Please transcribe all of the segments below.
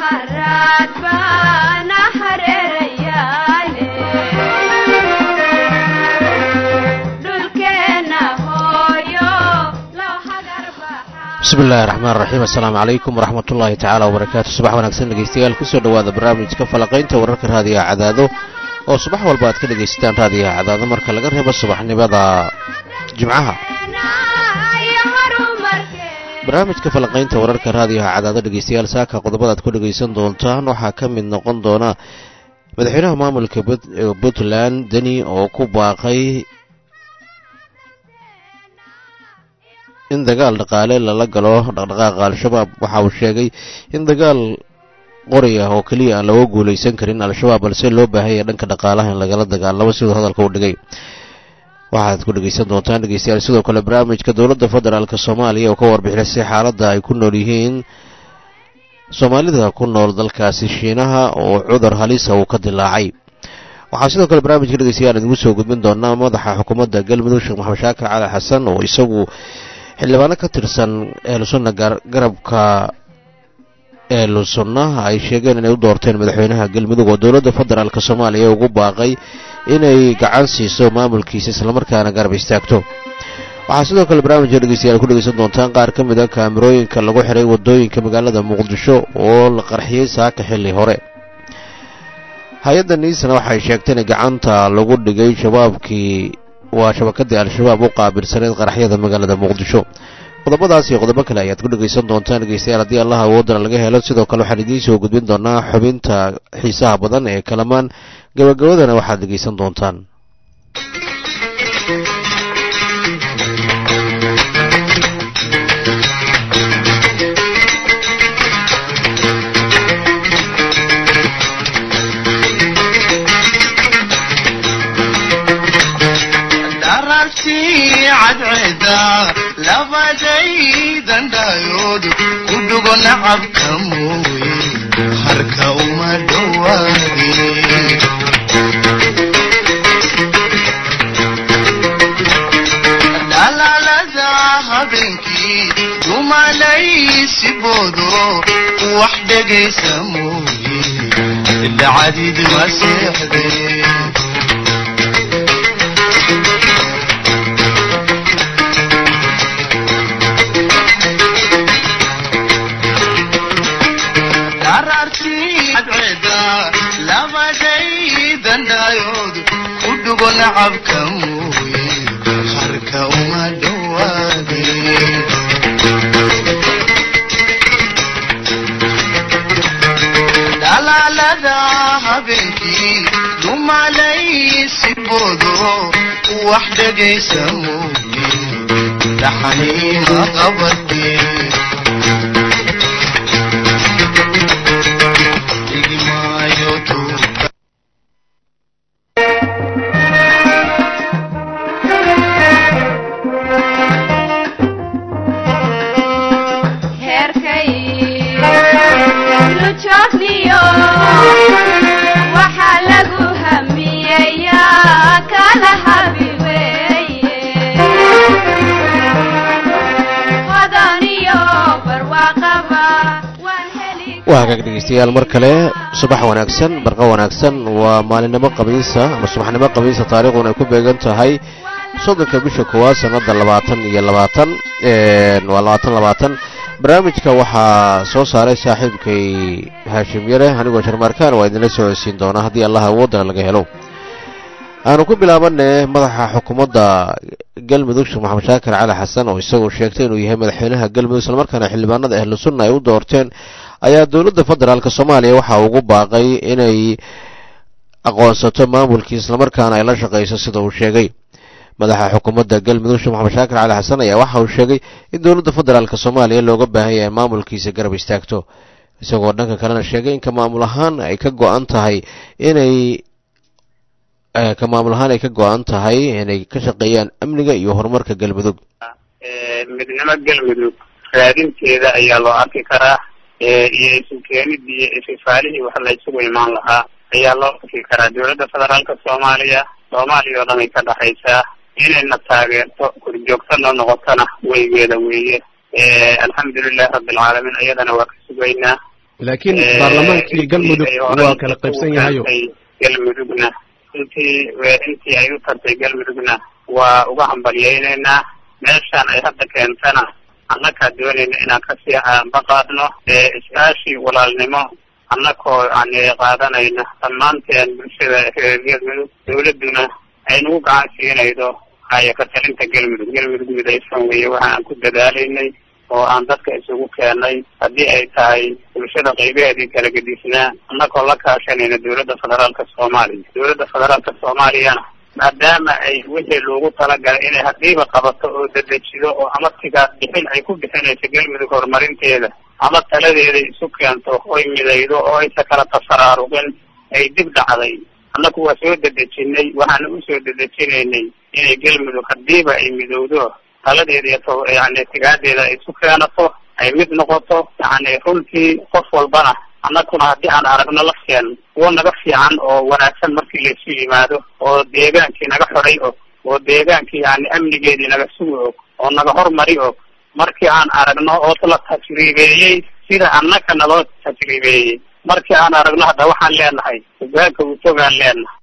bismi illaahi raxmaan raxiim assalaamu calaykum waraxmat ullaahi tacaala wabarakaatu subax wanaagsan dhegeystayaal kusoo dhowaada barnaamijka falaqaynta wararka raadiyaha cadaado oo subax walba aad ka dhegaysataan raadiyaha cadaado marka laga reebo subaxnimada jimcaha barnaamijka falaqaynta wararka raadiyaha cadaado dhegeystayaal saaka qodobadaad ku dhegaysan doontaan waxaa ka mid noqon doona madaxweynaha maamulka puntland deni oo ku baaqay in dagaal dhaqaale lala galo dhaqdhaqaaqa al-shabaab waxa uu sheegay in dagaal qori ah oo keliya aan looga guulaysan karin al-shabaab balse loo baahanya dhanka dhaqaalaha in lagala dagaalamo siduu hadalka u dhigay waxaad ku dhegaysan doontaan dhegeystayaal sidoo kale barnaamijka dowladda federaalk soomaaliya oo ka warbixisay xaaladda ay ku nool yihiin soomaalida ku nool dalkaasi shiinaha oo cudur halisa uu ka dilaacay waxaa sidoo kale barnaamijka dhegeystayaal idigu soo gudbin doonaa madaxa xukuumadda galmudug sheekh maxamed shaakir cali xasan oo isagu xildhibaano ka tirsan ehlusunna garabka ehlusunna ay sheegeen inay u doorteen madaxweynaha galmudug oo dowladda federaalk soomaaliya ugu baaqay inay gacan siiso maamulkiisa islamarkaana garab istaagto waxaa sidoo kale barnaamijka dhegeystayaal ku dhegeysan doontaan qaar ka mid a kaamirooyinka lagu xiray wadooyinka magaalada muqdisho oo la qarxiyey saaka xilli hore hay-adda niisana waxay sheegtay in gacanta lagu dhigay shabaabkii waa shabakadii al-shabaab u qaabilsaneyd qaraxyada magaalada muqdisho qodobadaas iyo qodobo kale ayaad ku dhegaysan doontaan dhegeystayaal haddii allaha awoodana laga helo sidoo kale waxaan idiin soo gudbin doonaa xubinta xiisaha badan ee kalamaan gabagabadana waxaad dhegaysan doontaan labadaydandayood ku dhugo nacabka mooye harka uma dhowaadin dhalaalada habeenkii dumalaysi boodo wax dhegaysa mooye dhacdid ma seexdeen labadaydandayood ku dhugo nacabka mooye harka uma dhowaadin dhalaalada habeenkii dumalaysi boodo wax dhegaysa mooye dhaxaniima qabadeen waa hagaag dhegeystayaal mar kale subax wanaagsan barqa wanaagsan waa maalinimo qabiisa ama subaxnimo qabiisa taariikhduna ay ku beegan tahay soddonka bisha koowaad sanada labaatan iyo labaatan waa labaatan labaatan barnaamijka waxaa soo saaray saaxiibkay haashim yare anigoo sharmaarkaan waa idinla soo codsiin doonaa haddii allah awoodana laga helo aanu ku bilaabane madaxa xukuumadda galmudug sheekh maxamed shaakir cali xasan oo isagoo sheegtay inuu yahay madaxweynaha galmudug islamarkaana xildhibaanada ahlu sunna ay u doorteen ayaa dowladda federaalk soomaaliya waxa ugu baaqay inay aqoonsato maamulkii islamarkaana ay la shaqayso sida uu sheegay madaxa xukuumadda galmudug sheekh maxamed shaakir cali xasan ayaa waxa uu sheegay in dowladda federaalk soomaaliya looga baahan yahay maamulkiisa garab istaagto isagoo dhanka kalena sheegay in ka maamul ahaan ay ka go-an tahay inay ka maamul ahaan ay ka go-an tahay inay ka shaqeeyaan amniga iyo horumarka galmudug midnimo galmudug raadinteeda ayaa loo arki karaa iyo isu keenidii iyo ififaalihii wax la isugu imaan lahaa ayaa loo arki karaa dowladda federaalka soomaaliya soomaaliya oo dhan ay ka dhexaysaa inayna taageerto korjoogto noo noqotona weygeeda weeye alxamdulilahi rabbilcaalamiin iyadana waa ka sugaynaa laakiin baarlamaankii galmudug waa kala qaybsan yahayo galmudugna intii intii ay u tartay galmudugna waa uga hambalyaynaynaa meeshaan ay hadda keentana annakaa doonayna inaan kasii ambaqaadno iskaashi walaalnimo annakoo yani qaadanayna dhammaanteen bulshada reer galmudug dawladduna ay nagu gacan siinaydo haya ka talinta galmudug galmudug midaysan weeye waxa aan ku dadaalaynay oo aan dadka isugu keenay haddii ay tahay bulshada qaybaheedii kala gedisnaa annagoo la kaashanayna dawladda federaalka soomaaliya dawladda federaalka soomaaliyana maadaama ay wixii loogu talagalay inay haddiiba qabato oo dedejido oo ama tigaad bixin ay ku bixinayso galmudug horumarinteeda ama taladeeda isu keento oy midaydo oo aysa kala tafaraaruqin ay dib dhacday annagu waa soo dedejinay waxaana usoo dedejinaynay inay galmudug haddiiba ay midowdo taladeeda iyo to yani tigaadeeda ay isu keenato ay mid noqoto yani runtii qof walbana annaguna haddii aan aragno lafteen kuwo naga fiican oo wanaagsan markii laysu yimaado oo deegaankii naga xoray og oo deegaankii yani amnigeedii naga sugi og oo naga hormari og markii aan aragno oo la tajriibeeyey sida annaka naloo tajriibeeyey markii aan aragno hadda waxaan leenahay hogaanka utogaan leenahay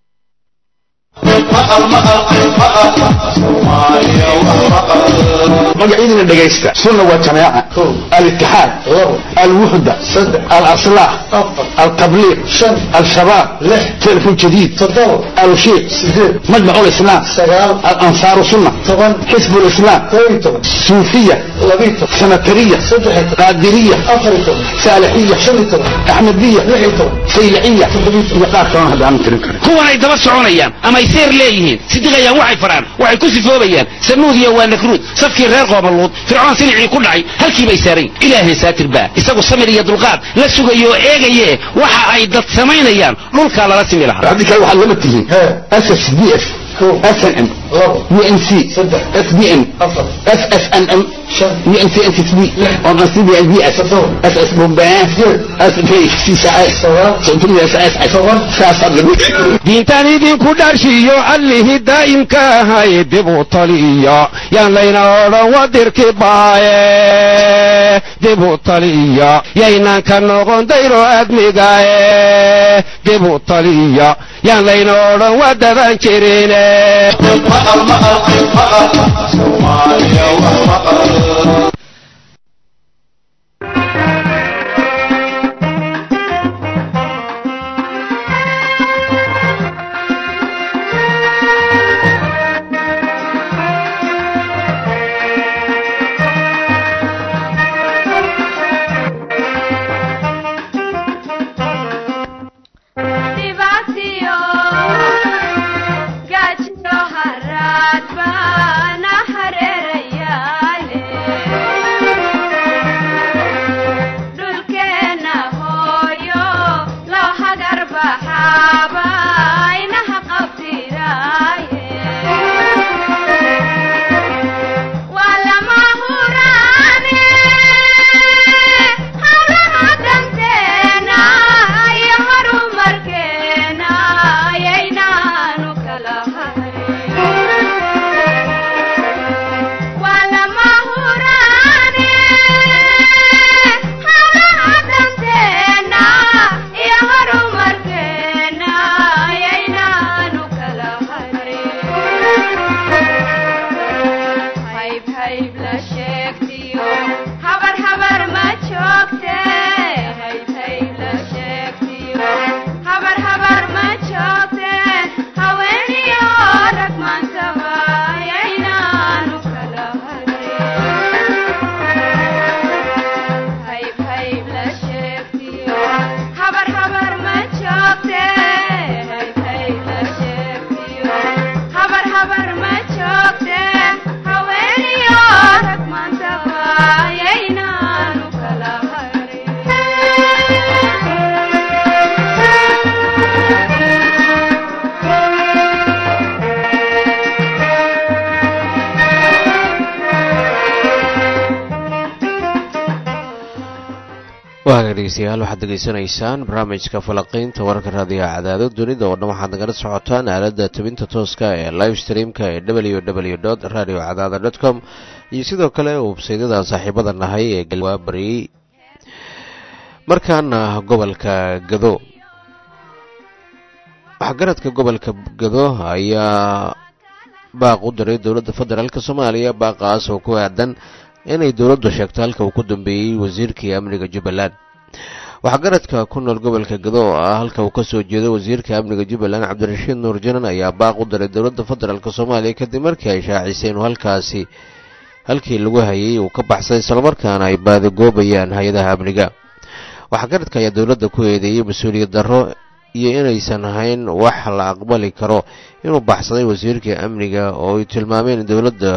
magacyadina dhegaysta sunna waa jamaaca alitixaad alwuxda alaslax altabliiq al-shabaab telefon jadiid alushiiq majmac lislaam alansaaru sunna xisb lislaam suufiya sanatariya qaadiriya saalixiya axmediya sayliciya iyo qaar kalona hadda aanan tirin karin kuwan ay daba soconayaan ama ay seer leeyihiin sidiqayaan waxay faraan waxay ku sifoobayaan sanuudiya waa nakruud safkii reer qoobaluud fircoon silicii ku dhacay halkii bay saarayn ilaahay saatir baa isagu samir iyo dulqaad la sugayo oo eegaye waxa ay dad samaynayaan dhulkaa lala simi lahaa haddii kale waxaad lama tihiin ss d f snm unc sbn ssnm unc ncsb ss bombaan diintan idinku dharshiyo allihii daa'imka ahay dib u taliya yaan layna odhan wadirki baaye dib u taliya yaynan ka noqon dayro admigaye dib u taliya yaan layna odhan wadaban jirine waaga dhegeystayaal waxaad degeysanaysaan barnaamijka falaqiynta wararka raadiyaha cadaado dunida oo dhan waxaad nagala socotaan aaladda tabinta tooska ee live streamka ee w w dot radio cadaada dot com iyo sidoo kale websaydyada saaxiibada nahay ee waa baryey markaana gobolka gado waxgaradka gobolka gado ayaa baaq u diray dowladda federaalk soomaaliya baaqaas oo ku aadan inay dowladdu sheegto halka uu ku dambeeyey wasiirkii amniga jubbaland waxgaradka ku nool gobolka gado oo ah halka uu kasoo jeedo wasiirka amniga jubbaland cabdirashiid nuur janan ayaa baaq u diray dowladda federaalk soomaaliya kadib markii ay shaacisay inuu halkaasi halkii lagu hayay uu ka baxsay islamarkaana ay baadigoobayaan hay-adaha amniga waxgaradka ayaa dowladda ku eedeeyey mas-uuliyad darro iyo inaysan ahayn wax la aqbali karo inuu baxsaday wasiirka amniga oo ay tilmaameen in dowladda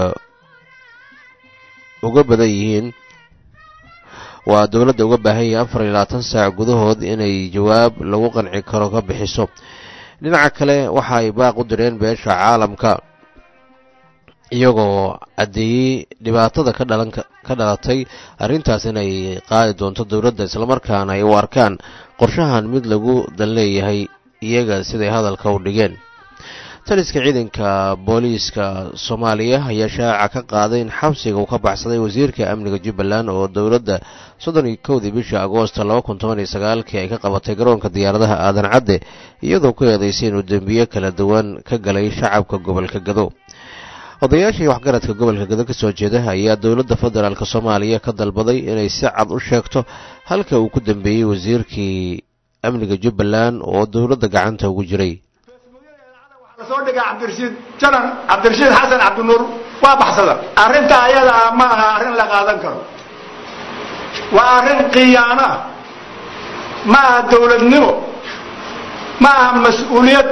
uga badan yihiin waa dowladda uga baahan yahay afar iyo labaatan saac gudahood inay jawaab lagu qanci karo ka bixiso dhinaca kale waxa ay baaq u direen beesha caalamka iyagoo caddeeyey dhibaatada ka dhalan ka dhalatay arrintaas inay qaadi doonto dowladda islamarkaana ay u arkaan qorshahan mid lagu dan leeyahay iyaga siday hadalka u dhigeen taliska ciidanka booliiska soomaaliya ayaa shaaca ka qaaday in xabsiga uu ka baxsaday wasiirka amniga jubbaland oo dowladda soddon iyo kowdii bishii agoosta laba kun toban iyo sagaalkii ay ka qabatay garoonka diyaaradaha aadan cadde iyadoo ku eedaysay inuu dembiyo kala duwan ka galay shacabka gobolka gado odayaashii waxgaradka gobolka gado ka soo jeeda ayaa dowladda federaalk soomaaliya ka dalbaday inay si cad u sheegto halka uu ku dambeeyey wasiirkii amniga jubbaland oo dowladda gacanta ugu jiray soo dhiga cabdirashiid janan cabdirashiid xasan cabdinuur waa baxsada arrinta ayada ah ma aha arrin la qaadan karo waa arrin khiyaano ah ma aha dowladnimo ma aha mas-uuliyad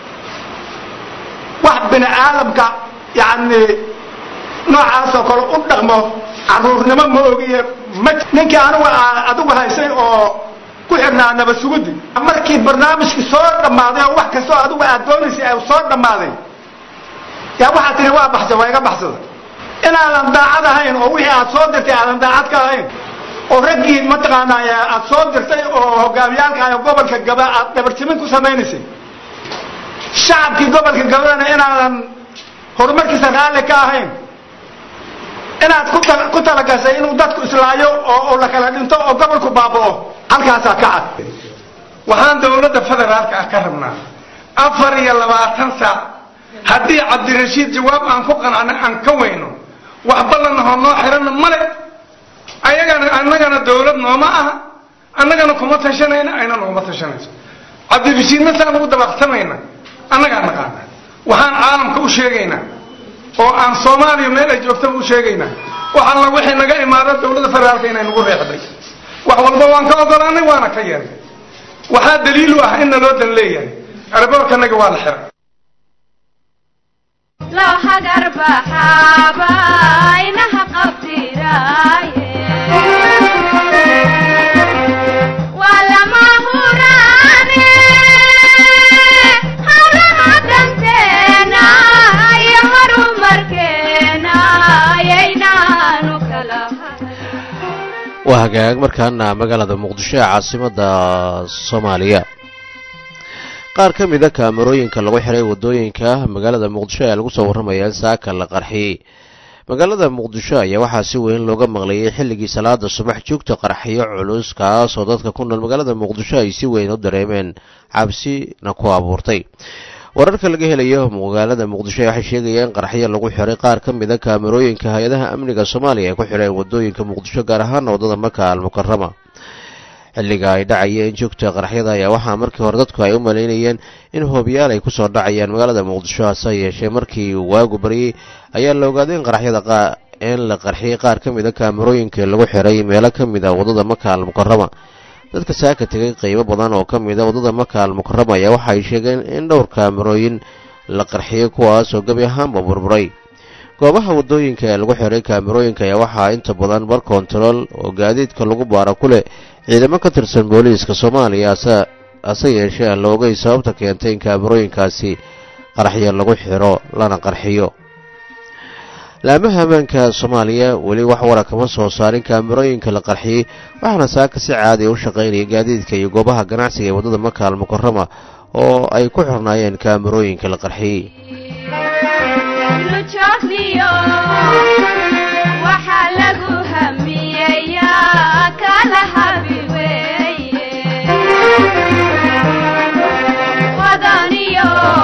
wax bini aadamka yacni noocaasoo kale u dhaqmo caruurnimo ma ogiye ma ninkii anigu adigu haysay oo ku xidhnaa nabad sugudi markii barnaamijkii soo dhammaaday oo wax kastoo adigu aad doonaysay ay soo dhammaaday yaa waxaad tihi waa baxsa waa iga baxsada inaadan daacad ahayn oo wixii aad soo dirtay aadan daacad ka ahayn oo raggii mataqaanaa aad soo dirtay oo hogaamiyaalka gobolka gaba aad dhabarjimin ku samaynaysay shacabkii gobolka gabadana inaadan horumarkiisa raalli ka ahayn inaad ku talagashay inuu dadku islaayo oo la kala dhinto oo gobolku baaba'o halkaasaa ka cad waxaan dowladda federaalka ah ka rabnaa afar iyo labaatan saac haddii cabdirashiid jawaab aan ku qanacno aan ka weyno wax ballanahoo noo xiranna male ayagana annagana dowlad nooma aha annagana kuma tashanayna ayna noguma tashanayso cabdirashiidna saan ugu dabaqsamayna annagaa naqaana waxaan caalamka u sheegaynaa oo aan soomaaliya meel ay joogtaba u sheegaynaa wax alla wixii naga imaada dowladda federaalka inay nagu reexday wax walba waan ka ogolaanay waana ka yeelnay waxaa daliil u ah in naloo dan leeyahay arboorkanaga waa la xiray loo hagar baxaaba inaha qabtiraaye waa lama huraane hawlaha danteena iyo horumarkeena yaynaanu kala waa hagaag markaana magaalada muqdisho ee caasimadda soomaaliya qaar ka mida kaamarooyinka lagu xiray waddooyinka magaalada muqdisho ayaa lagu soo warramaya in saaka la qarxiyey magaalada muqdisho ayaa waxaa si weyn looga maqlayay xilligii salaada subax joogta qarxiyo culus kaasoo dadka ku nool magaalada muqdisho ay si weyn u dareemeen cabsina ku abuurtay wararka laga helayo magaalada muqdisho waxay sheegayaan in qarxyo lagu xiray qaar ka mida kaamarooyinka hay-adaha amniga soomaaliya ay ku xidheen waddooyinka muqdisho gaar ahaana waddada maka almukarama xilliga ay dhacayeen joogta qarxyada ayaa waxaa markii hore dadku ay u malaynayeen in hoobiyaal ay kusoo dhacayaan magaalada muqdisho hase yeeshee markii uu waagu baryey ayaa la ogaaday in qarxyada in la qarxiyey qaar ka mida kaamarooyinka lagu xiray meelo ka mid a waddada maka almukarama dadka saaka tegay qeybo badan oo ka mida waddada maka almukarama ayaa waxa ay sheegeen in dhowr kaamarooyin la qarxiyey kuwaasoo gebi ahaanba burburay goobaha waddooyinka ee lagu xiray kaamarooyinka ayaa waxaa inta badan bar kontarool oo gaadiidka lagu baara ku leh ciidamo ka tirsan booliiska soomaaliya hase yeeshee aan la ogay sababta keentay in kaamarooyinkaasi qarxyo lagu xiro lana qarxiyo laamaha ammaanka soomaaliya weli wax wara kama soo saarin kaamarooyinka la qarxiyey waxaana saaka si caadiya u shaqaynaya gaadiidka iyo goobaha ganacsiga ee waddada maka almukarama oo ay ku xirnaayeen kaamarooyinka la qarxiyey waxaa lagu hamiyeyaa kala habi weeye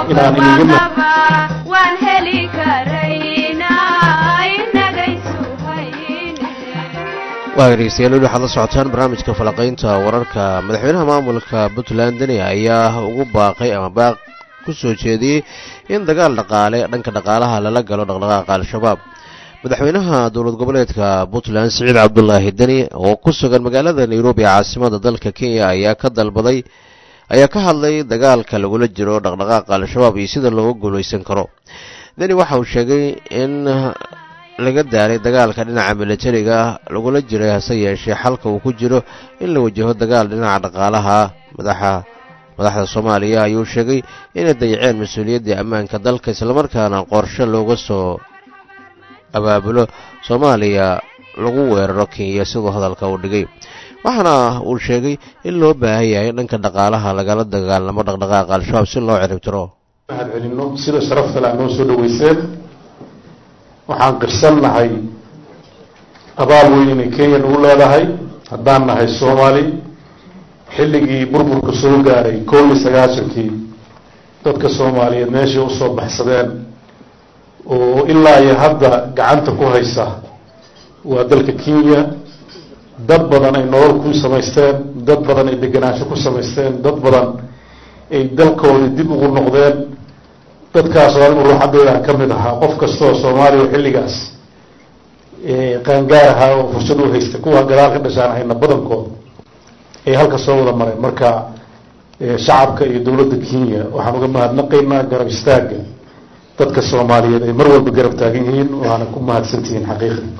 inaan iniga ma waan heli karaynaa inagaysu hayne waa dhegeystayaal weli waxaad la socotaan barnaamijka falaqaynta wararka madaxweynaha maamulka puntland deni ayaa ugu baaqay ama baaq ku soo jeediyey in dagaal dhaqaale dhanka dhaqaalaha lala galo dhaqdhaqaaqa al-shabaab madaxweynaha dowlad goboleedka puntland siciid cabdulaahi deni oo ku sugan magaalada nairobi caasimada dalka kenya ayaa ka dalbaday ayaa ka hadlay dagaalka lagula jiro dhaqdhaqaaqa al-shabaab iyo sida looga guulaysan karo deni waxa uu sheegay in laga daaray dagaalka dhinaca militariga lagula jiray hase yeeshee xalka uu ku jiro in la wajaho dagaal dhinaca dhaqaalaha madaxa madaxda soomaaliya ayuu sheegay inay dayaceen mas-uuliyaddii ammaanka dalka islamarkaana qorshe looga soo abaabulo soomaaliya lagu weeraro kenya siduu hadalka uu dhigay waxaana uu sheegay in loo baahan yahay dhanka dhaqaalaha lagala dagaalamo dhaqdhaqaaqa al-shabaab si loo ciribtiro mahad celinno sida sharafta le noo soo dhaweyseen waxaan qirsannahay abaal weyn inay kenya nagu leedahay haddaan nahay soomaali xilligii burburka soo gaaray koob iyo sagaashankii dadka soomaaliyeed meeshay usoo baxsadeen oo ilaa iyo hadda gacanta ku haysa waa dalka kenya dad badan ay nolol ku samaysteen dad badan ay degenaansho ku samaysteen dad badan ay dalkoodii dib ugu noqdeen dadkaasoo anigu ruuxaddaydan ka mid ahaa qof kastoo soomaaliya oo xilligaas qaangaar ahaa oo fursad u haysta kuwa gadaal ka dhashaan hayna badankood ay halka soo wada mareen marka shacabka iyo dowladda kenya waxaan uga mahadnaqaynaa garab istaagga dadka soomaaliyeed ay mar walba garab taagan yihiin waana ku mahadsantihiin xaqiiqda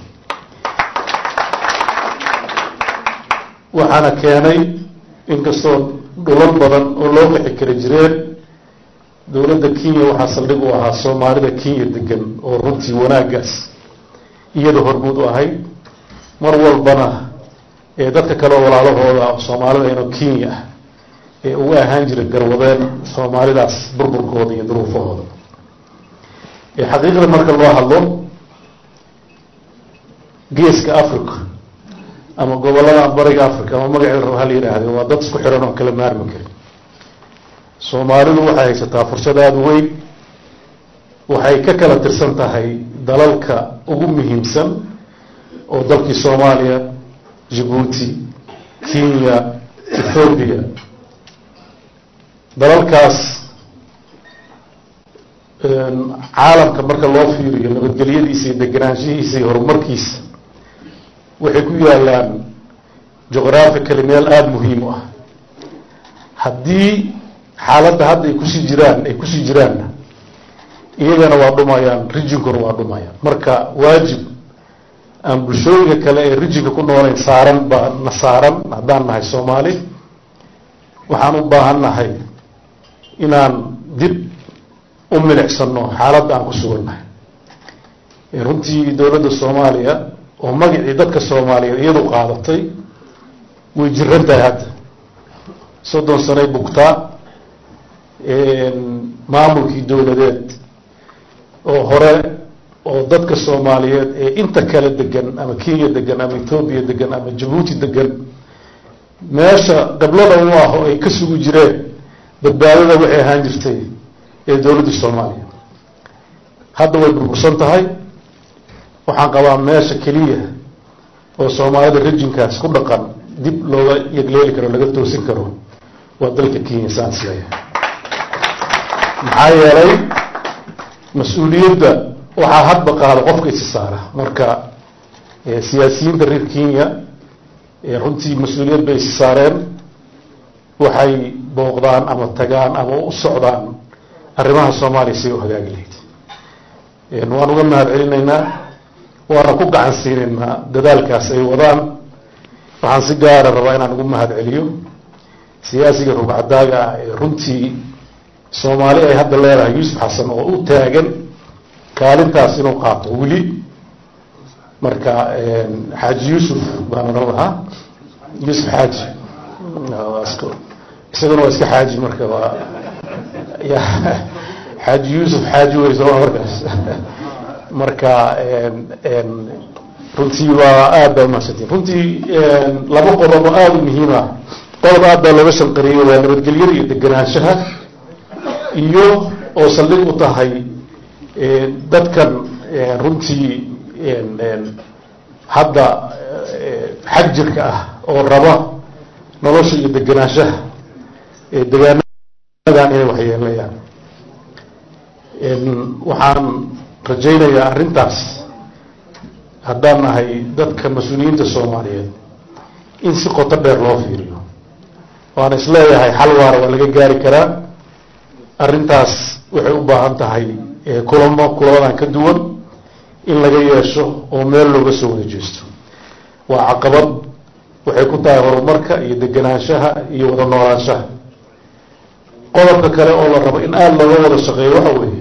waxaana keenay inkastoo dhulal badan oo loo qixi kara jireen dowladda kenya waxaa saldhig u ahaa soomaalida kenya degan oo runtii wanaaggaas iyada hormuud u ahayd mar walbana ee dadka kaleo walaalahooda soomaalida inoo kenya ah ee uga ahaan jira garwadeen soomaalidaas burburkooda iyo duruufahooda xaqiiqda marka loo hadlo geeska africa ama gobolada bariga africa ama magaceeda raba hala yidhaahde waa dad isku xiran oon kala maarmi karin soomaalidu waxay haysataa fursad aada weyn waxay ka kala tirsan tahay dalalka ugu muhiimsan oo dalkii soomaaliya jabuuti kenya ethoobiya dalalkaas caalamka marka loo fiiriyo nabadgelyadiisa iyo deganaanshihiisa iyo horumarkiisa waxay ku yaalaan juqhraphically meel aada muhiim u ah haddii xaaladda hadda ay kusii jiraan ay kusii jiraanna iyagana waa dhumayaan rijinkuna waa dhumayaan marka waajib aan bulshooyinka kale ee rijinka ku noolayn saaran baa na saaran haddaan nahay soomaali waxaan u baahan nahay inaan dib u milicsano xaaladda aan ku sugannahay runtii dowladda soomaaliya oo magacii dadka soomaaliyeed iyadu qaadatay way jiran tahay hadda soddon sanay bugtaa maamulkii dowladeed oo hore oo dadka soomaaliyeed ee inta kale degan ama kenya degan ama ethoobiya degan ama jabuuti degan meesha qiblada u ah oo ay ka sugi jireen badbaadada waxay ahaan jirtay ee dowladda soomaaliya hadda way burbursan tahay waxaan qabaa meesha keliya oo soomaalida rejinkaas ku dhaqan dib looga yegleeli karo laga toosin karo waa dalka kenya saan isleeyahay maxaa yeelay mas-uuliyadda waxaa hadba qaada qofka isi saara marka siyaasiyiinta reer kenya runtii mas-uuliyad bay isi saareen waxay booqdaan ama tagaan ama u socdaan arrimaha soomaaliya siay u hagaagi lahayd waan uga mahad celinaynaa waana ku gacan siinaynaa dadaalkaas ay wadaan waxaan si gaara rabaa inaan ugu mahad celiyo siyaasiga rugcadaaga ah ee runtii soomaali ay hadda leedahay yuusuf xasan oo u taagan kaalintaas inuu qaato weli marka xaaji yuusuf baan odhan lahaa yuusuf xaaji isaguna waa iska xaaji marka waa xaaji yuusuf xaaji wey sooma markaas marka runtii waa aad baa umahadsantiin runtii laba qodob oo aada u muhiim ah qodob aad baa looga shanqariyey waa nabadgelyada iyo deganaanshaha iyo oo saldhig u tahay dadkan runtii hadda xag jirka ah oo raba nolosha iyo degenaanshaha degaanadan inay waxyeelayaan waxaan rajaynayaa arrintaas haddaan nahay dadka mas-uuliyiinta soomaaliyeed in si qoto dheer loo fiiriyo waana isleeyahay xal waara waa laga gaari karaa arrintaas waxay u baahan tahay kulamo kulamadan ka duwan in laga yeesho oo meel looga soo wada jeesto waa caqabad waxay ku tahay horumarka iyo degenaanshaha iyo wada noolaanshaha qodobka kale oo la rabo in aada looga wada shaqeeyo waxa weeye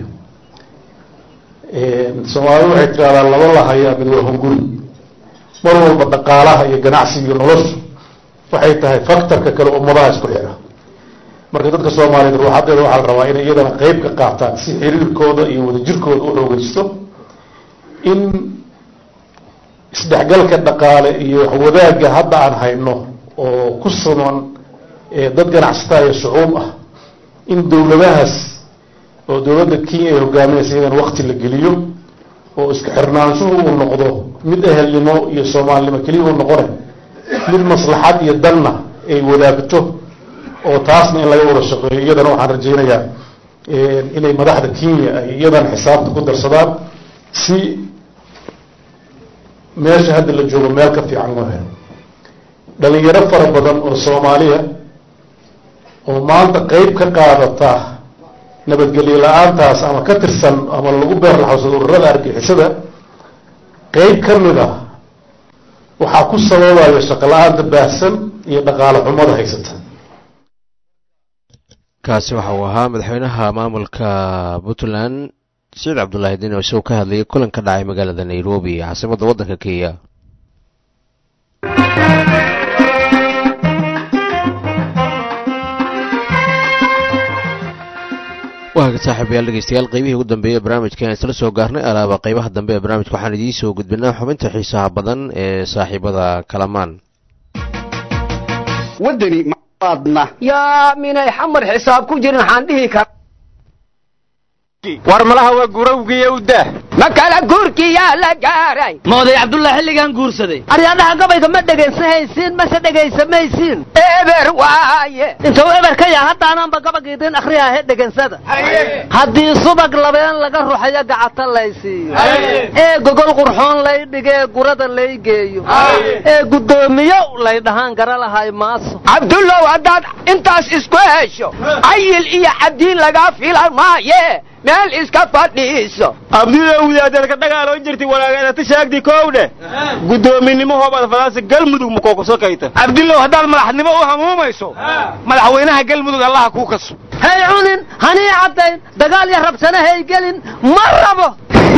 soomaalidu waxay tidhahdaa laba lahayaa mid waa hunguri mar walba dhaqaalaha iyo ganacsiga iyo noloshu waxay tahay factorka kale ummadaha isku xira marka dadka soomaaliyeed ruuxadeeda waxaa la rabaa inay iyadana qeyb ka qaataan si xiriirkooda iyo wadajirkooda u xoogeysto in isdhexgalka dhaqaale iyo waxwadaagga hadda aan hayno oo ku saman dad ganacsataa iyo shucuub ah in dowladahaas oo dowladda kenya ay hogaaminaysa iyadan wakti la geliyo oo isku xirnaanshuhu uu noqdo mid ehelnimo iyo soomaalinimo keliya uu noqonay mid maslaxad iyo danna ay wadaagto oo taasna in laga wada shaqeeyo iyadana waxaan rajaynayaa inay madaxda kenya ay iyadana xisaabta ku darsadaan si meesha hadda la joogo meel ka fiican loo helo dhalinyaro fara badan oo soomaaliya oo maanta qeyb ka qaadata nabadgelyo la-aantaas ama ka tirsan ama lagu beerlaxawsado ururada argixisada qeyb ka mid ah waxaa ku sababaya shaqo la-aanta baahsan iyo dhaqaale xumada haysata kaasi waxa uu ahaa madaxweynaha maamulka puntland saciid cabdulaahi diin oo isagoo ka hadlayay kulan ka dhacay magaalada nairobi caasimadda waddanka kenya waaga saaxiibayaal dhegeystayaal qaybihii ugu dambeeyey barnaamijka aan isla soo gaarnay alaaba qaybaha dambe ee barnaamijka waxaan idiin soo gudbinaa xubinta xiisaha badan ee saaxiibada kalamaan wadani maadna yaa minay xamar xisaab ku jirin waxaan dhihi kara war malaha waa gurawgiiyo udah ma kala guurkiyaa la gaaray mooday cabdullah xilligan guursaday aryadhaha gabayga ma dhegaysanhaysiin mase dhegaysamaysiin eber waaye intuu eber ka yaha haddaanaanba gabagiidin akhriyahe dhegansada haddii subag labeen laga ruxayo gacata laysiiyo ee gogol qurxoon lay dhigee gurada lay geeyo ee guddoomiyo lay dhahaan gara lahay maaso cabdullow haddaad intaas isku hesho cayil iyo cabdiin lagaa filan maaye meel iska fadhiiso abdilowdaadadka dhagaaloon jirti walaageedata shaagdi kowdhe guddoominimo hoobad fadaasa galmudug makookasokayta cabdillow haddaad madaxnimo u hamuumayso madaxweynaha galmudug allaha kuu kaso hay cunin hanii caddayn dagaal iyo rabsana hay gelin ma rabo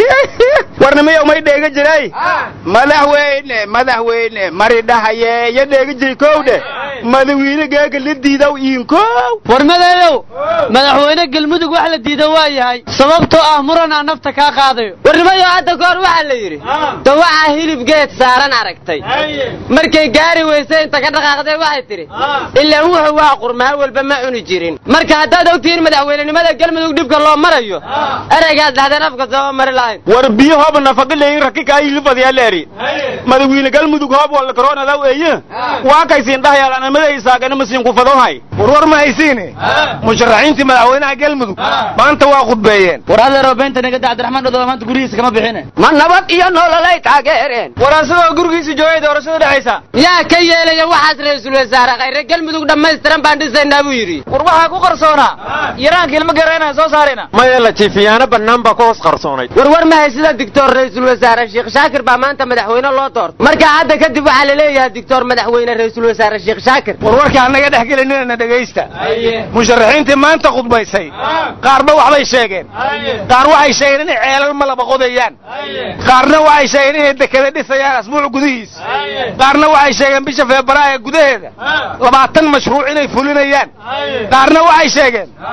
warnimiyow may dheega jiray madaxweyne madaxweyne mari dhahayeeyo dheega jiri kowdhe madawiine geega la diidaw iinkow war madeeyow madaxweyne galmudug wax la diida waa yahay sababtoo ah muranaa nafta kaa qaadayo warnimayo hadda ka hor waxaa la yidhi dawacaa hilib geed saaran aragtay markay gaari weysay inta ka dhaqaaqday waxay tidhi ilaan wuxuu waa qurmaa walba ma cuni jirin marka haddaad ogtihiin madaxweynenimada galmudug dhibka loo marayo ereygaad dhahdeen afka sababa mari lahayn war biyo hoob nafaqilay rakika ilifadiyaleeri madawiine galmudug hoob walla koronadaw eye waa kaysiin dhahayaalan amada isaagana masiin ku fadohay war war ma haysiine musharaxiintii madaxweynaha galmudug maanta waa khudbeeyeen war adeeroo beenta nagada cabdiraxmaan dhodoba maanta gurigiisa kama bixine ma nabad iyo nololay taageereen war asagoo gurigiisa joogay doorashada dhexaysa yaa ka yeelaya waxaas ra-iisul wasaare khayre galmudug dhammaystiran baan dhisaynaa buu yidhi war waxaa ku qarsoonaa yaraanka ilma gareenaan soo saarayna maya latiifiyaano bannaan baa ku hoos qarsoonay war war ma haysida dictor ra-iisul wasaare sheekh shaakir baa maanta madaxweyne loo doortay marka hadda kadib waxaa la leeyahay dictor madaxweyne ra-iisul wasaare sheekh shaakir war warka annaga dhex gelinina dhegaysta musharaxiintii maanta khudbaysay qaarba waxbay sheegeen qaar waxay sheegeen inay ceelal ma laba qodayaan qaarna waxay sheegeen inay dekada dhisayaan asbuuc gudihiis qaarna waxay sheegeen bisha febraayo gudaheeda labaatan mashruuc inay fulinayaan qaarna waxay sheegeen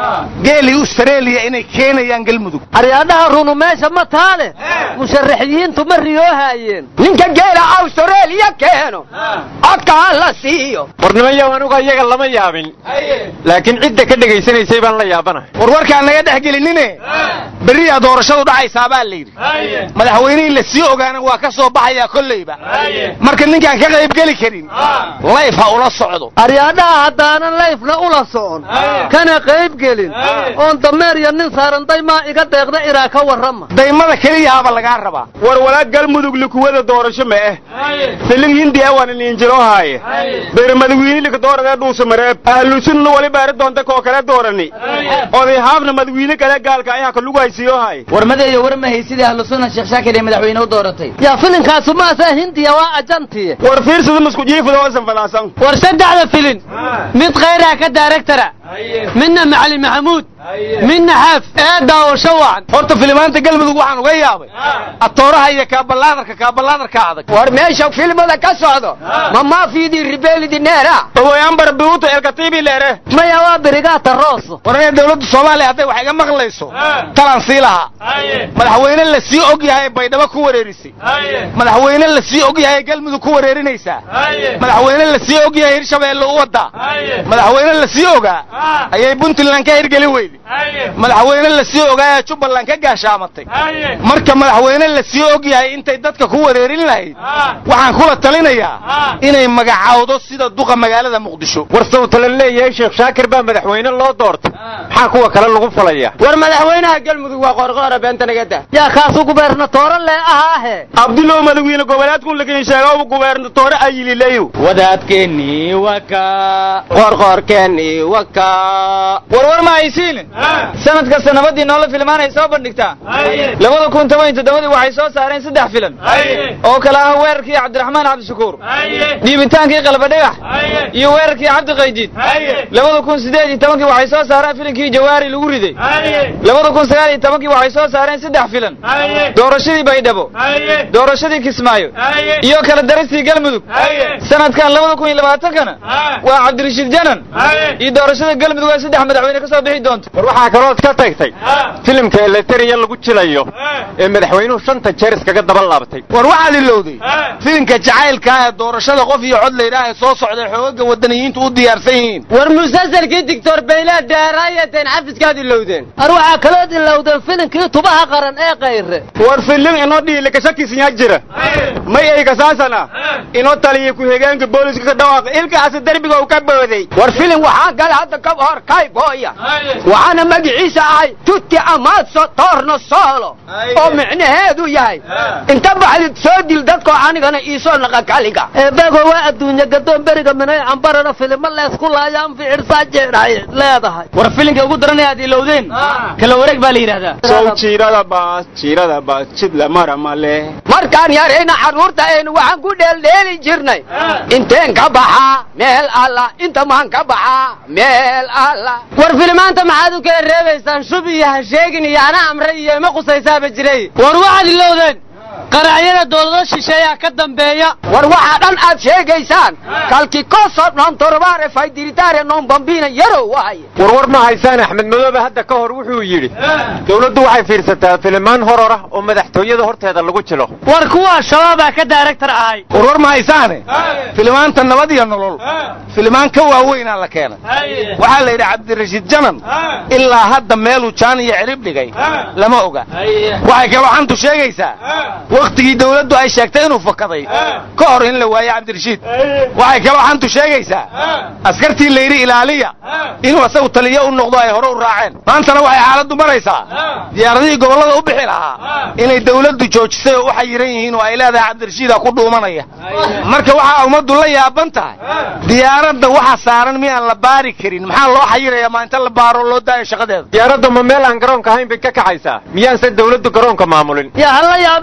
geelii australia inay keenayaan galmudug aryaadhaha runu meesha ma taale musharaxiyiintu ma riyoohaayeen ninka geela australia keeno codka ha la siiyo warnimayow anuga iyaga lama yaabin laakiin cidda ka dhegaysanaysay baan la yaabanahay war warkaan naga dhex gelinine berriyaa doorashadu dhacaysaa baa la yidhi madaxweynihii la sii ogaana waa ka soo baxayaa kolleyba marka ninkaan ka qaybgeli karin layf ha ula socdo aryaadhaha haddaanan layfna ula socon kana qayb gelin oon dameer iyo nin saaran daymaa iga deeqda iraa ka warrama daymada keliyahaaba lagaa rabaa war walaa galmudug likuwada doorasho ma eh filin hindiya waan iniinjiro haaye beermadawiinilika dooradee dhuusa mareeb ahlusunna wali baari doonta koo kale doorani oday haafna madawiine kale gaalka ayaha ka lugu haysiiyo haay warmadeeyo war ma haysidii ahlusunna sheekh shaakir ee madaxweyne u dooratay yaa filinkaasu maasaa hindiya waa ajantiye war fiirsada masku jiifada oosan falaasan war saddexda filin mid khayraa ka daaragtara midna macali maxamuud midna xaaf ee daawasho wacan horta filimaanta galmudug waxaan uga yaabay atooraha iyo kaaballaadarka kaaballaadarka adag war meesha filmada ka socdo ma maafidii ribelidi neera ogoyambar biuto elkatibi leere maya waa birigaata rooso war inay dawladda soomaaliya hadday wax iga maqlayso talaan sii lahaa madaxweyne la sii og yahay baydhabo ku wareerisay madaxweyne la sii og yahay galmudug ku wareerinaysaa madaxweyne la sii og yahay hirshabeelle u wadaa madaxweyne la sii ogaa ayay puntland ka hirgelin weyday madaxweyne la sii ogaa ee jubbaland ka gaashaamatay marka madaxweyne la sii og yahay intay dadka ku wareerin lahayd waxaan kula talinayaa inay magacaawdo sida duqa magaalada muqdisho war sawtala leeyahay sheekh shaakir baa madaxweyne loo doortay maxaa kuwa kale lagu falaya war madaxweynaha galmudug waa qoorqoora beenta naga dah yaa kaasu gubernatoore lee ahaahe abdulow madawiine goboleedkun lakin sheega gubernatoore ayilileyo wadaadkeennii waka qoorqoorkeennii waka warwar ma haysiin sanad kasta nabadii noola filmaanay soo bandhigtaa labada kun toban iyo toddobadii waxay soo saareen saddex filan oo kale ah weerarkii cabdiraxmaan cabdishakuur dhiibitaankii qalbadhagax iyo weerarkii cabdiqaydiid labada kun siddeed iyo tobankii waxay soo saareen filinkii jawaari lagu riday labada kun sagaal iyo tobankii waxay soo saareen saddex filan doorashadii baydhabo doorashadii kismaayo iyo kala daristii galmudug sanadkan labada kun iyo labaatankana waa cabdirashiid janan iyo doorashada galmudug ee saddex madaxweyne ka soo bixi doonto war waxaa kalood ka tagtay filimka eleteriya lagu jilayo ee madaxweynuhu shanta jeer iskaga daba laabtay war waxaad ilowday filimka jacaylkaa ee doorashada qof iyo cod laydhaah ee soo socday xoogaga wadaniyiintu u diyaarsan yihiin war musalsalkii dictor baylaa deeraayateen xafiskaad ilowdeen ar waxaa kalood ilowdeen filinkii tubaha qaran ee kayre war filim inoo dhiilikashakisnya jira may aygasaasana inoo taliya ku-xigeenka booliska ka dhawaaqa ilkaasi derbiga uu ka booday war filim waxaa gala hadda ka hor kayboya waxaana magaciisa ahay tutti amaaso toorno soolo oo micnaheedu yahay inta baxdid soo dil dadkoo anigana iisoo naqa kaliga eebego waa adduunya gadoon beriga minay cambarana filimo leesku laayaan ficirsaa jeedhay leedahay war filinka ugu daranaya aad ilowdeen kala wareeg baa la yidhahdaa sow jiirada baas jiirada baas jidla mara male markaan yarayna carruurta aynu waxaan ku dheeldheeli jirnay inteen ka baxaa meel alla inta maan ka baxaa meel alla war filimaanta maxaad u kala reebaysaan shub iyo ha sheegin iyo ana amre iyo ima qusaysaaba jiray war waxaad ilowdeen qaracyada dowlado shisheeyaa ka dambeeya war waxaa dhan aad sheegaysaan kalki koso non torbaare faydiritaare non bambina yarow waaye warwar ma haysaan axmed madoobe hadda ka hor wuxuu yidhi dawladdu waxay fiirsataa filimaan horor ah oo madaxtooyada horteeda lagu jilo war kuwa shabaabaa ka daaragtar ahay warwar ma haysaane filimaanta nabad iyo nolol filimaan ka waaweynaa la keenay waxaa la yidhi cabdirashiid janan ilaa hadda meeluu jaan iyo cirib dhigay lama oga waxay kaloo xantu sheegaysaa wakhtigii dawladdu ay sheegtay inuu fakaday ka hor in la waayo cabdirashiid waxay kaloo xantu sheegaysaa askartii layidhi ilaaliya inuu asagu taliyo u noqdo ay hore u raaceen maantana waxay xaaladdu maraysaa diyaaradihii gobollada u bixi lahaa inay dawladdu joojisay oo u xayiran yihiin oo ay leedahay cabdirashiida ku dhuumanaya marka waxaa ummaddu la yaaban tahay diyaaradda waxa saaran miyaan la baari karin maxaa loo xayiraya maa inta la baaro loo daayo shaqadeeda diyaaradda ma meel aan garoonka ahayn bay ka kacaysaa miyaanse dawladdu garoonka maamulin yaa hala yaabina nin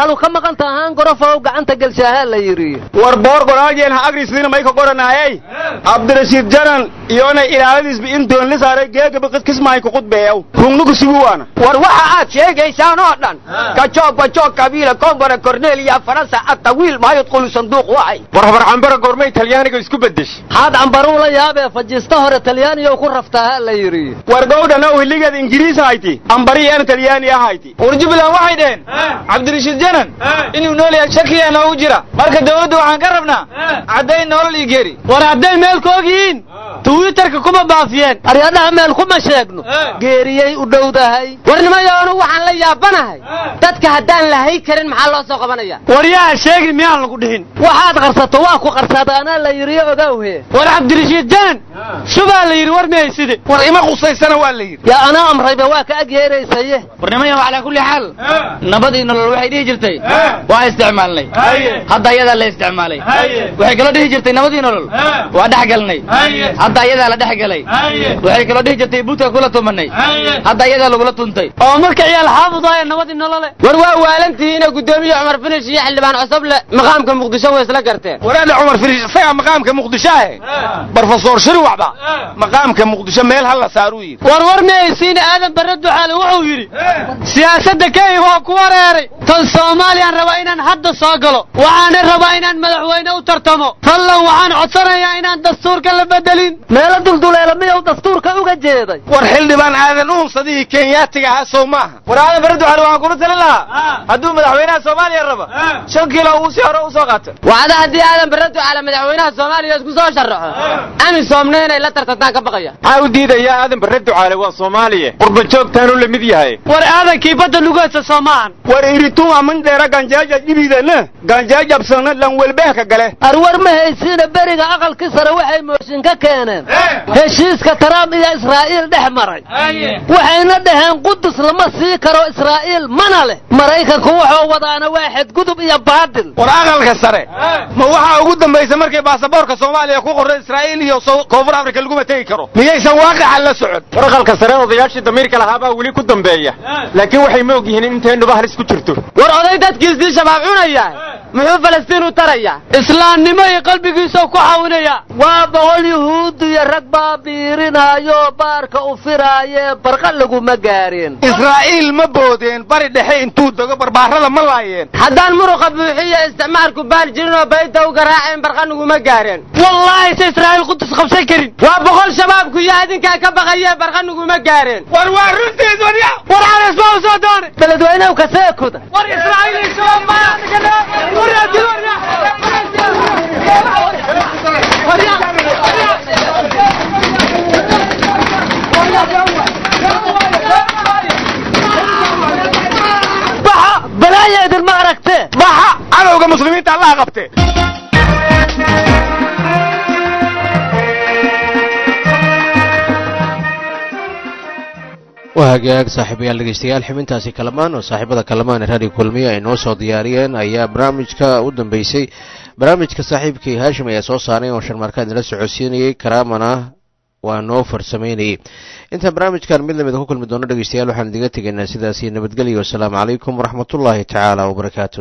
xaalu ka maqan tahaan gorofow gacanta gelshahaa la yidhi war boor goraajeen ha agrisniina may ka qoranaayey cabdirashiid janan iyona ilaaladiisba in doon la saaray geegaba kismahay ku qudbeeyow rungnuku sugu waana war waxa aad sheegaysaan oo dhan kajoog bajoog kabiila kombara cornelia faransa atawiil maa yadkhulu sanduuq waay war habar cambara goormay talyaaniga isku bedeshay haad cambaruu la yaabee fajiista hore talyaaniyow ku raftahaa la yidhi war gowdhana wiligeed ingiriis hayti ambariyaana talyaani ahayti war jubbaland waxay dhaheen cabdirashiid janan inuu nool yahay shakiyaa noogu jira marka dawladda waxaan ka rabnaa caddayn nolol iyo geeri war hadday meel ka og yihiin twitterka kuma baafiyeen aryadhaha meel kuma sheegno geeriyey u dhowdahay warnimayoonu waxaan la yaabanahay dadka haddaan lahay karin maxaa loo soo qabanaya waryaha sheegi miyaan lagu dhihin waxaad qarsato waa ku qarsadaanaa la yidhi ogowhe war cabdirashiid janan shubaa la yidhi war mihayside war ima qusaysana waa la yidhi yaa anaa amrayba waa ka ag yeeraysaye warnimayo calaa kulli xaal nabadii nolol waxay dhihi jirtay waa isticmaalnay hadda ayadaa la isticmaalay waxay kaloo dhihi jirtay nabadii nolol waa dhex galnay hadda ayadaa la dhex galay waxay kaloo dhihi jirtay buudka kula tumanay hadda ayadaa lagula tuntay oo marka ciyaal xaafudaya nabadii nolole war waa waalantihiina guddoomiye cumar finish iyo xildhibaan cusuble maqaamka muqdisho way isla garteen waraada cumar finish isagaa maqaamka muqdisho ahe brofesor shirwacba maqaamka muqdisho meel ha la saaruu yidhi war war mihaysiina aadan barre ducaale wuxuu yidhi siyaasadda kenya waa ku wareeray tan soomaaliyaan rabaa inaan hadda soo galo waxaana rabaa inaan madaxweyne u tartamo fallan waxaan codsanayaa inaan dastuurka la bedelin meelo dulduleela miyuu dastuurka uga jeeday war xildhibaan aadan uunsadihii kenyaatiga ahaa sow maaha war aadan barre ducaale waxaan kula talin lahaa hadduu madaxweynaha soomaaliya raba shan kiilo uu si hore u soo qaato wacda haddii aadan barre ducaale madaxweynaha soomaaliya isku soo sharaxo amisoomna inay la tartantaan ka baqaya maxaa u diidayaa aadan barre ducaale waa soomaaliya qurba joogtaanuu la mid yahay war aadankii badda lugeedsa soo maahan war iritunga mandheera ganjaaja dhibidana ganjaajabsana lan welbeehka gale arwar ma haysiina beriga aqalkii sare waxay mooshin ka keeneen heshiiska taraamp iyo israa'iil dhex maray waxayna dhaheen qudus lama sii karo israa'iil mana leh maraykanku wuxuu wadaana waa xadgudub iyo baadil war aqalka sare ma waxaa ugu dambaysa markay baasaboorka soomaaliya ku qorray israa'iil iyo koonfur afrika laguma tegi karo miyaysan waaqaxa la socon war aqalka sare odayaashii damiirka lahaabaa weli ku dambeeya laakiin waxay ma og yihiin in inteenuba halis ku jirto war oday dadkiisii shabaab cunaya muxuu falastiin u tarayaa islaamnimo iyo qalbigiisoo ku xawinaya waa boqol yuhuud iyo rag baa biirinaayo baarka u firaayee barqa laguma gaareen israa'iil ma boodeen bari dhexe intuu dego barbaarada ma laayeen haddaan muruqa buuxiyo isticmaalku baal jirin oo bayta u garaaceen barqa naguma gaareen wallaahi se israa'iil qudus qabsan karin waa boqol shabaabku iyo adinkaa ka baqayee barqa naguma gaareen war waa runtiis warya war calays baa u soo doonay beledweynehu kaseekuda war israa'iil baxa balaaya idinma aragte baxa cadowga muslimiinta allaha qabte waa hagaag saaxiibayaal dhegeystayaal xibintaasi kalamaan oo saaxiibada kalamaan ee raadiyo kulmiya ay noo soo diyaariyeen ayaa barnaamijka u dambeysay barnaamijka saaxiibkii haashim ayaa soo saaray oo sharmaarka idinla socodsiinayey karaamana waa noo farsamaynayey intaan barnaamijkan mid lamida ku kulmi doono dhegeystayaal waxaan idiga tegaynaa sidaasi nabadgelyo wasalaamu calaykum waraxmatullaahi tacaala wabarakaatu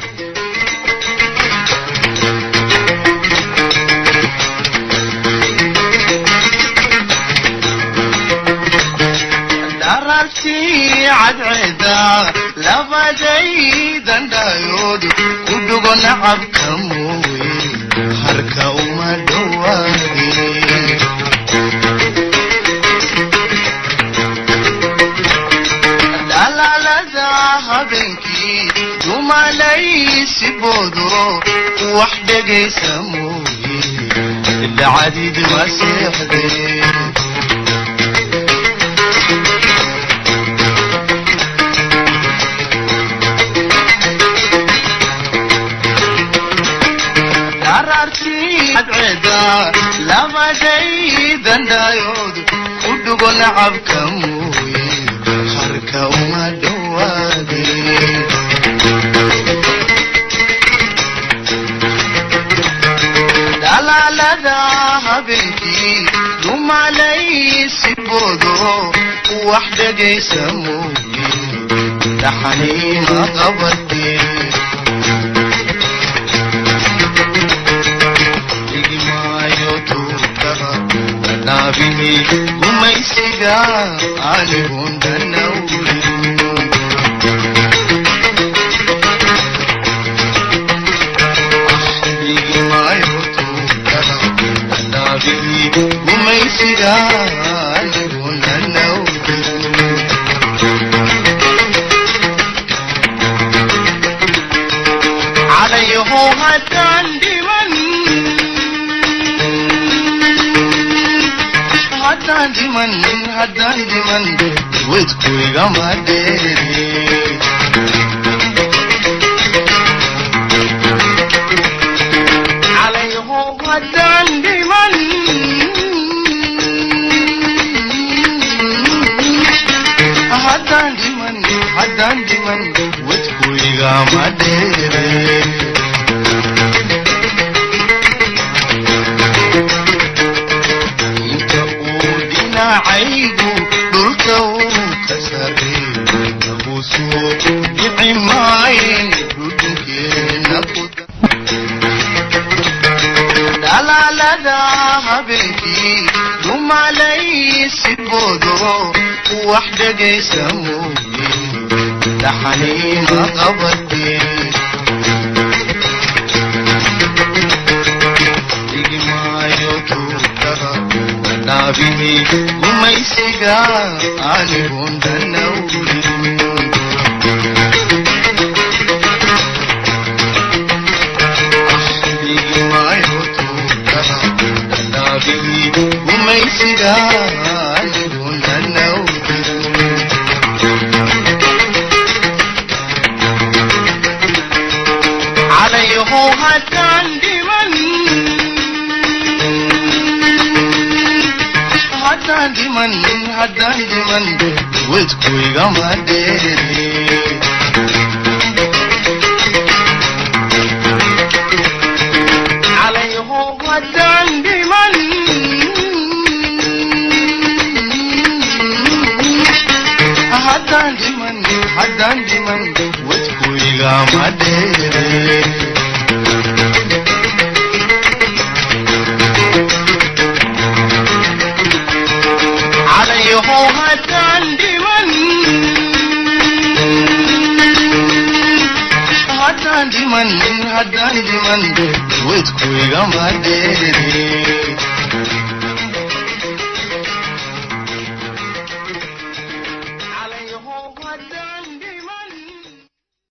darartii cadceeda labadaydan dhayood ku dhugo nacabka mooye harka uma dhowaadin dhalaalada habeenkii dumalaysi boodo wax dhegaysa mooye dhacdid ma seexdeen darartii cadceeda labadaydan dhayood ku dhugo nacabka mooye harka uma dhowaadin dhalaalada habeenkii dumalaysi boodo wax dhegaysa mooye dhaxaniima qabateen dhaabini gumaysiga anigundana gumaysiga anigundana calayho haddaan dhiman haddaan dhiman haddaan dhiman wedku igama dheeri calayho haddaan dhiman haddaan dhiman haddaan dhiman wedku igama dheere inta uu dhinacaygu dhulka uu ka sareeyo lagu soo dhici maayen dhudhunkeena ku dhalaalada habeenkii dumalaysi boodo wax dhegaysa mooye dhaxaniima qabatee dhigmaayo tuutaha wanaabini gumaysiga anigundanawi dhigmaayo tuutaha wanaabini gumaysiga anigundanawi calayho haddaan dhiman haddaan dhiman haddaan dhiman wedku igama dheeri calayho haddaan dhiman haddaan dhiman haddaan dhiman wedku igama dheeri calayho haddaan dhiman haddaan dhiman haddaan dhiman wedku igama dheeri